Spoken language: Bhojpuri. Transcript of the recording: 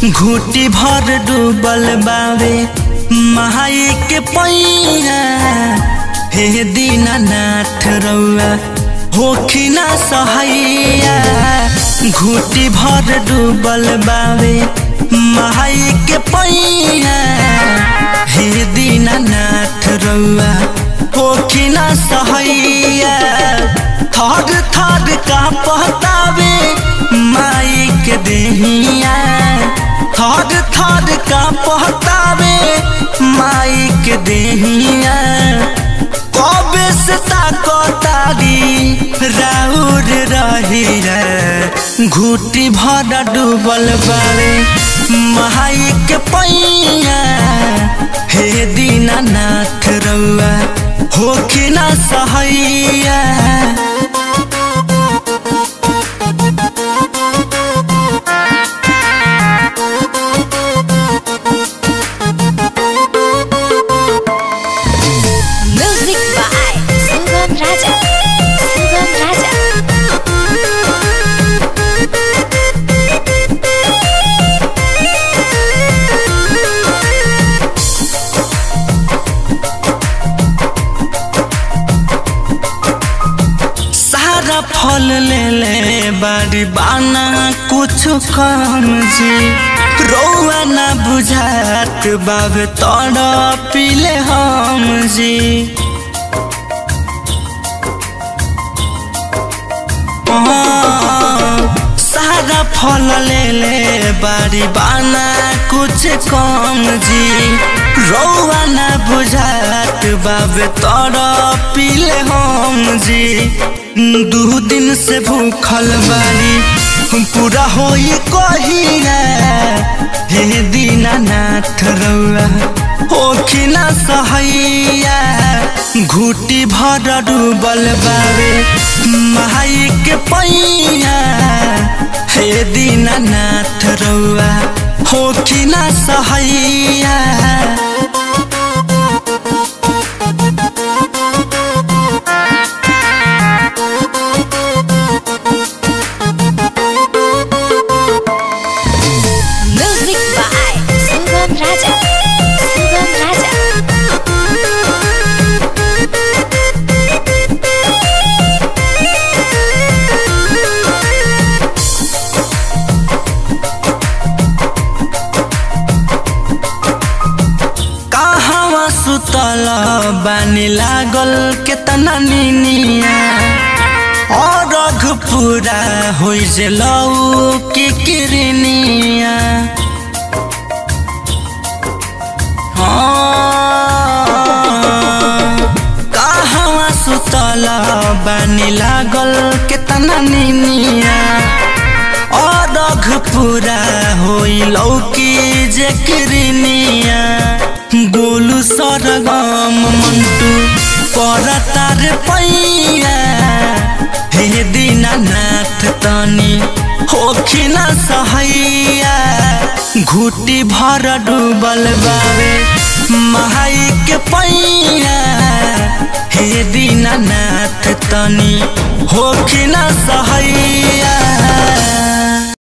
घूटी भर डूबल बावे महाई के पैया हे दीनानाथ रउआ होखी ना सहैया घूटी भर डूबल बावे महाई के पैया हे दीनानाथ रउआ होखी ना सहैया थर थर का पहतावे माई के देहिया थर थर का पहतावे माई के देहिया कबे से ताकतारी राउर रही रे घूटी भर डूबल बारे माई के पैया हे दीनानाथ रउआ होखी ना सहैया Music by Sugam Raja. Sugam Raja. सारा फल ले ले बारी बाना कुछ कम जी रौआ ना बुझात बाब तोड़ पीले हम जी हाँ, सारा फल ले ले बारी बाना कुछ कम जी रौआ ना बुझात बाब तोड़ पीले हम जी दू दिन से भूखल बारी पूरा होई कहिया हे दीनानाथ रउआ होखी ना सहैया घूटी भर डूबल बावे माई के पैया हे दीनानाथ रउआ होखी ना सहैया Music by Sugam Raja. Sugam Raja. कहवा सुतल बानी लागल केतना निनिया और रघ पूरा होइ जे लौ के किरनिया हाँ, कहवा सुतल बानी लागल केतना निनिया अरघ पूरा होई लौकी जे किरनिया गोलू सरगम मंटू करतार पैया हे दीनानाथ तनी होखी ना सहैया घूटी भर डूबल बावे महाई के पैया हे दीनानाथ तनी होखी ना सहैया